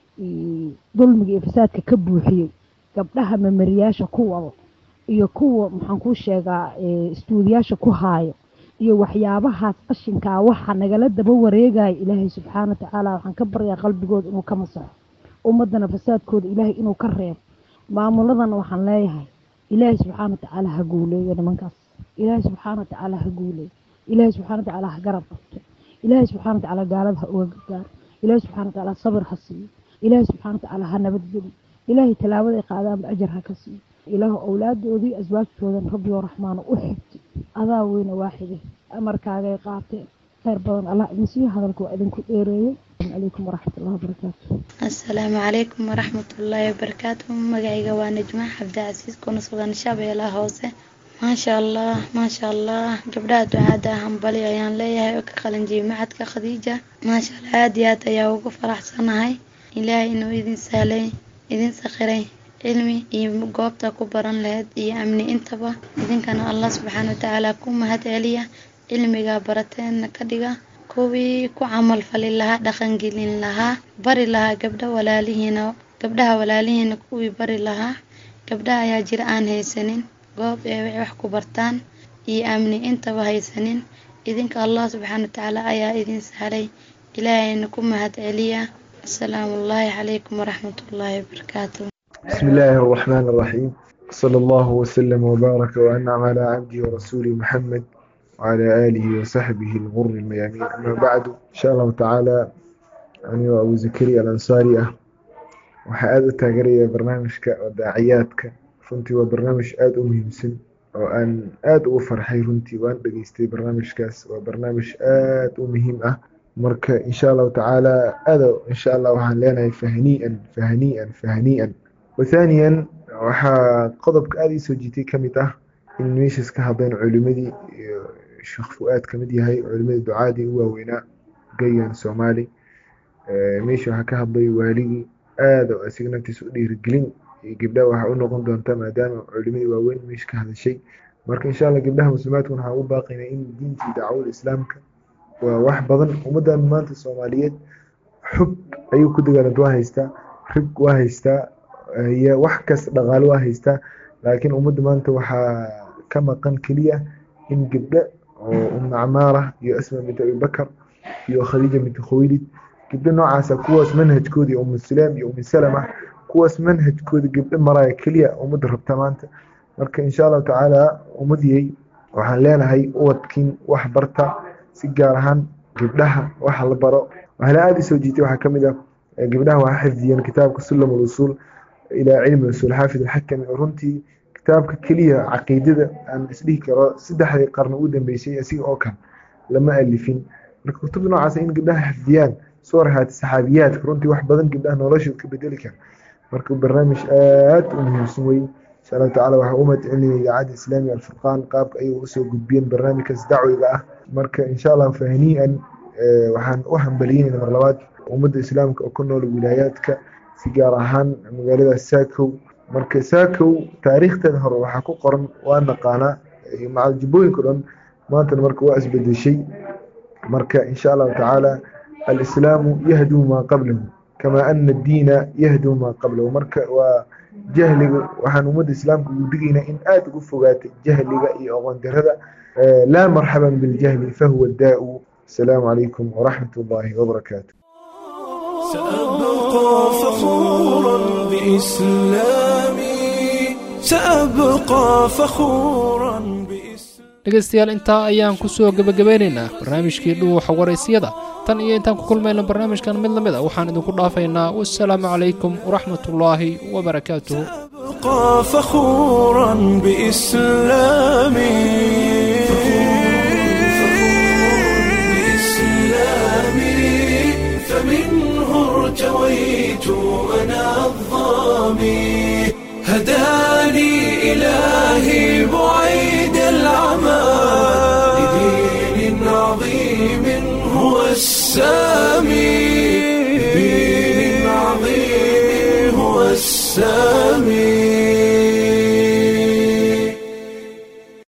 dulmiga iyo fasaadka ka buuxiyey gabdhaha mamariyaasha ku wado iyo kuwa maxaan kuu sheegaa istuudiyaasha ku haayo iyo waxyaabahaas qashinkaa waxa nagala daba wareegaya ilaahay subxaana watacaala waxaan ka baryaa qalbigooda inuu ka masaxo ummadana fasaadkooda ilaahay inuu ka reebo maamuladana waxaan leeyahay ilaahay subxaana watacaala ha guuleeyo nimankaas ilaahay subxaana watacaala ha guuleeyo ilaahay subxaana watacaala ha garab qabto ilaahay subxana watacaala gaalada ha uga gargaaro ilaahay subxana watacaala sabir ha siiyo ilaahay subxana watacaala ha nabadgeliyo ilaahay tallaabada ay qaadaanba ajar ha ka siiyo ilaahu awlaadoodii aswaajtoodan rabbiyo raxmaano u xigti adaa weyne waaxide amarkaagay qaateen khayr badan allah idinsiiyo hadalka waa idinku dheereeyey calaykum waraxmatullahi wabarakaatu asalaamu calaykum waraxmatullaahi wabarakaatu magacayga waa najma cabdicasiis kuna sugan shabeellaha hoose maasha allah maasha allah gabdhaha ducaada hambali ayaan leeyahay oo ka qalanjiyay macadka khadiija maasha allah aada iyo aad ayaa ugu faraxsanahay ilaahay inuu idin sahlay idin sakhiray cilmi iyo goobta ku baran lahayd iyo amni intaba idinkana allah subxaana watacaala ku mahad celiya cilmiga barateenna ka dhiga kuwii ku camal fali lahaa dhaqangelin lahaa bari lahaa gabdha walaalihiina gabdhaha walaalihiina kuwii bari lahaa gabdhaha ayaa jira aan haysanin goob ee wax ku bartaan iyo amni intaba haysanin idinka allah subxaana watacaala ayaa idin sahlay ilaahayna ku mahad celiya asalaamu ullaahi calaykum waraxmatullaahi wabarakaatu بسم الله الرحمن الرحيم صلى الله وسلم وبارك وأنعم على عبده ورسوله محمد وعلى آله وصحبه الغر الميامين أما بعد إن شاء الله تعالى أنا وأبو زكريا الأنصاري waxaa aada u taageeraya barnaamijka daaciyaadka runtii waa barnaamij aada u muhiimsan oo aan aada ugu farxay runtii waan dhageystay barnaamijkaas waa barnaamij aada u muhiim ah marka insha allahu tacaala aada insha allah waxaan leenahay fahnii'an fahnii'an fahnii'an wathaaniyan waxaa qodobka aada ii soo jiitay ka mid ah in meeshaas ka hadleen culimadii iyo sheekh fu-aad ka mid yahay culimadii ducaadii u waaweynaa gayan soomaali meesha waxaa ka hadlay waaligii aada oo isaga naftiisa u dhiirigelin gabdhaha waxaa u noqon doonta maadaama culimadii waaweyn meesha ka hadashay marka insha allah gabdhaha muslimaadkuna waxaan u baaqaynaa in diintii dacwada islaamka waa wax badan ummaddan maanta soomaaliyeed xub ayuu ku dagaalanta waa haystaa rig waa haystaa iyo wax kas dhaqaale waa haystaa laakiin ummadda maanta waxaa ka maqan keliya in gabdho oo umu camaara iyo asma bint abibakar iyo khadiija bint khuwaylid gabdho noocaasa kuwaas manhajkoodii umu sulaam iyo umu salama kuwaas manhajkooda gabdho maraya keliya ummadda rabta maanta marka insha allahu tacaala ummadiyey waxaan leenahay uwadkiin wax barta si gaar ahaan gabdhaha waxa la baro waxaana aada isoo jiitay waxaa kamid ah gabdhaha waxaa xifdiyeen kitaabka sulam usuul ilaa cilmi usuul xaafid alxakami oo runtii kitaabka keliya caqiidada aan isdhihi karo saddexdii qarni ugu dambeysay asiga oo kale lama alifin marka kutubda noocaas in gabdhaha xifdiyaan suwar haati saxaabiyaadka runtii wax badan gabdhaha noloshooda ka bedeli kara marka barnaamij aada u muhiimsan wey insha allahu tacala waxaa u mahadcelinaya idaacadda islaamiga alfurqaan qaabka ayay usoo gudbiyeen barnaamijkaas dacwiga ah marka insha allah fahnii'an waxaan u hambaliyeyna mar labaad ummadda islaamka oo ku nool wilaayaadka si gaar ahaan magaalada saakow marka saakow taariikhdeeda hore waxaa ku qoran waa naqaanaa macaljubbooyinka o dhan maantana marka waa isbedeshay marka insha allahu tacaala alislaamu yahduu maa qablahu kama ana addiina yahduu maa qablahu marka waa jahliga waxaan ummadda islaamka ugu digaynaa in aada ugu fogaatay jahliga iyo aqoon darada laa marxaban biljahli fahuwa daa'u asalaamu calaykum waraxmat ullaahi wabarakaatu سأبقى فخورا بإسلامي سأبقى فخورا dhegaystayaal intaa ayaan ku soo gebagabeynaynaa barnaamijkii dhuuxa waraysyada tan iyo intaan ku kulmayna barnaamijkan mid la mid a waxaan idinku dhaafaynaa wasalaamu calaykum waraxmatullaahi wabarakaatuh أبقى فخورا بإسلامي بإسلامي فمنه ارتويت أنا الظامي هداني إلهي بعيد العمى لدين عظيم هو السامي